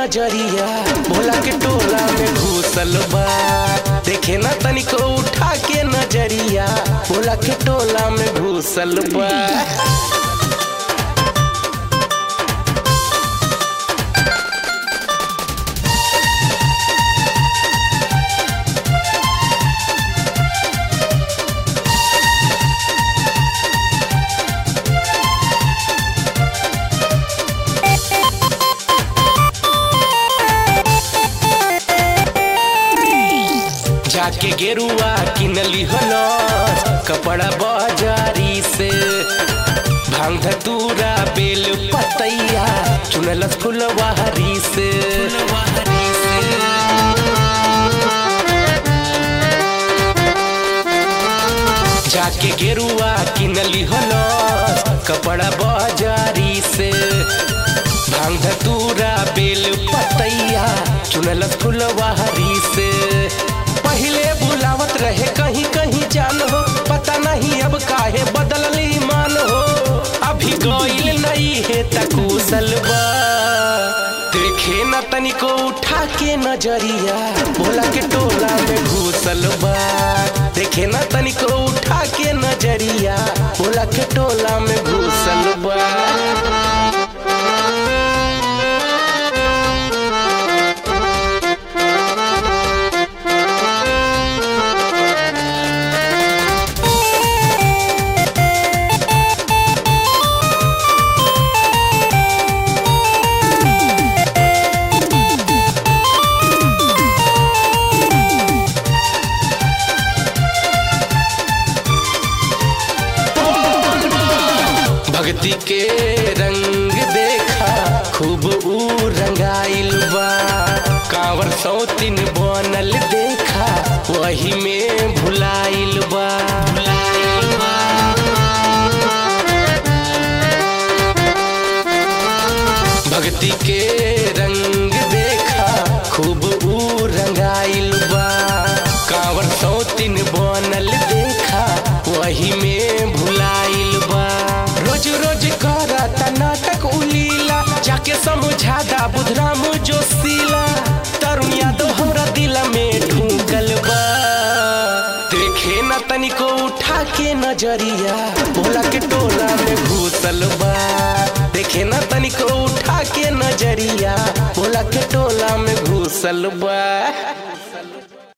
नजरिया भोला के टोला में घुसल बा देखे ना तनिको उठा के नजरिया भोला के टोला में घुसल बा जाके गेरुआ किनली हलस कपड़ा बाजारी से भांग धतूरा बेल पतैया चुनलस फुलवारी से जाके गेरुआ किनली हलस कपड़ा बाजारी से भांग धतूरा बेल पतैया चुनलस फुलवारी से पहले बुलावत रहे कहीं कहीं जान हो पता नहीं अब काहे बदलली मान हो अभी गईल नहीं है तकुशल बा देखे न तनिको उठा के नजरिया भोला के टोला में घुसल बा देखे न तनिको उठा के नजरिया भोला के टोला में घुसल बा भक्ति के रंग देखा खूब ऊ रंगाइल बा कांवर सौतिन बनल देखा वही में भुलाइल बा भुलाइल बा भक्ति के रंग देखा खूब ऊ रंगाइल बा कांवर सौतिन बनल देखा वही में भुलाइल बा रोज रोज करता नाटक उलीला जाके समझा दा बुधराम जोशीला तरुण यादव हमरा दिल में ढूंकल बा देखे न तनिको उठा के नजरिया भोला के टोला में घुसल बा देखे न तनिको उठा के नजरिया भोला के टोला में घुसल बा